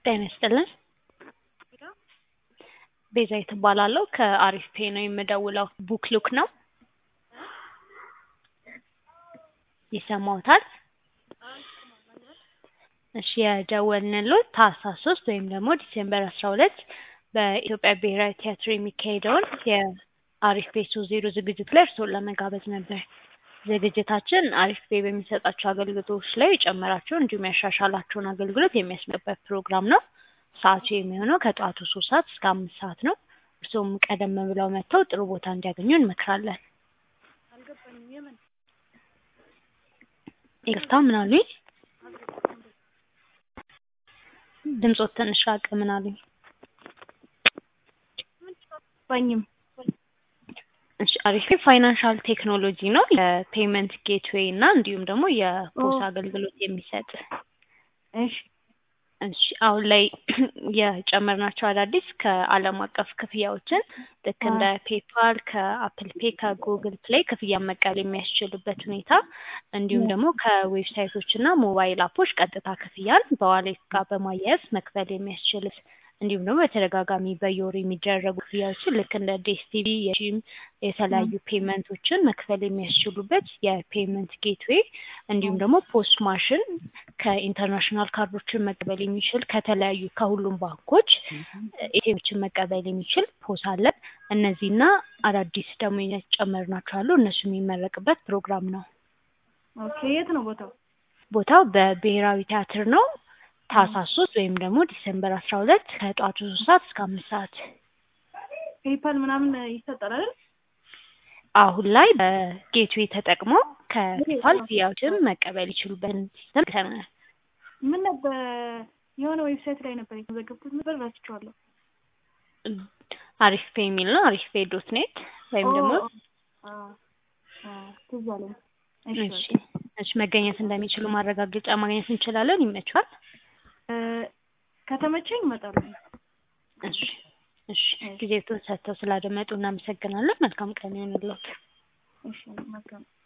ጤና ይስጥልን። ቤዛዊት እባላለሁ ከአሪፍ ፔ ነው የምደውለው። ቡክ ሉክ ነው ይሰማዎታል? እሺ የደወልንልዎት ታህሳስ ሶስት ወይም ደግሞ ዲሴምበር አስራ ሁለት በኢትዮጵያ ብሔራዊ ቲያትር የሚካሄደውን የአሪፍ ፔ ሶስት ዜሮ ዝግጅት ላይ እርስዎን ለመጋበዝ ነበር። ዝግጅታችን አሪፍ ፔ በሚሰጣቸው አገልግሎቶች ላይ የጨመራቸውን እንዲሁም ያሻሻላቸውን አገልግሎት የሚያስመበት ፕሮግራም ነው። ሰዓቱ የሚሆነው ከጠዋቱ ሶስት ሰዓት እስከ አምስት ሰዓት ነው። እርስዎም ቀደም ብለው መጥተው ጥሩ ቦታ እንዲያገኙ እንመክራለን። ይቅርታ ምን አሉኝ? ድምጾት ትንሽ ራቅ። ምን አሉኝ? ባኝም እሺ አሪፍ ፋይናንሻል ቴክኖሎጂ ነው። የፔመንት ጌትዌይ እና እንዲሁም ደግሞ የፖስ አገልግሎት የሚሰጥ እሺ እሺ አሁን ላይ የጨመርናቸው አዳዲስ ከዓለም አቀፍ ክፍያዎችን ልክ እንደ ፔፓል ከአፕል ፔ ከጉግል ፕሌይ ክፍያ መቀበል የሚያስችሉበት ሁኔታ እንዲሁም ደግሞ ከዌብሳይቶች እና ሞባይል አፖች ቀጥታ ክፍያን በዋሌት ጋር በማያያዝ መክፈል የሚያስችል እንዲሁም ደግሞ በተደጋጋሚ በየወሩ የሚደረጉ ክፍያዎችን ልክ እንደ ዴስቲቪ የጂም የተለያዩ ፔመንቶችን መክፈል የሚያስችሉበት የፔመንት ጌትዌይ እንዲሁም ደግሞ ፖስት ማሽን ከኢንተርናሽናል ካርዶችን መቀበል የሚችል ከተለያዩ ከሁሉም ባንኮች ኤቲኤሞችን መቀበል የሚችል ፖስ አለን። እነዚህና አዳዲስ ደግሞ የጨመርናቸው አሉ። እነሱ የሚመረቅበት ፕሮግራም ነው። ኦኬ የት ነው ቦታው? ቦታው በብሔራዊ ቲያትር ነው። ታህሳስ ሶስት ወይም ደግሞ ዲሴምበር አስራ ሁለት ከጠዋቱ ሶስት ሰዓት እስከ አምስት ሰዓት ፔፓል ምናምን ይሰጣል አይደል? አሁን ላይ በጌትዌይ ተጠቅመው ከፔፓል ክፍያዎችን መቀበል ይችሉበትን ሲስተም ተናል። ምን ነበር የሆነ ዌብሳይት ላይ ነበር የተመዘገብኩት ነበር ረስቼዋለሁ። አሪፍ ፔ የሚል ነው። አሪፍ ፔ ዶት ኔት ወይም ደግሞ ትዝ አለኝ። እሺ እሺ መገኘት እንደሚችሉ ማረጋገጫ ማግኘት እንችላለን። ይመችዋል? ከተመቸኝ እመጣለሁ። እሺ እሺ ጊዜቱን ሰጥተው ስላደመጡ እናመሰግናለን። መልካም ቀን ይሁንልዎት። እሺ መልካም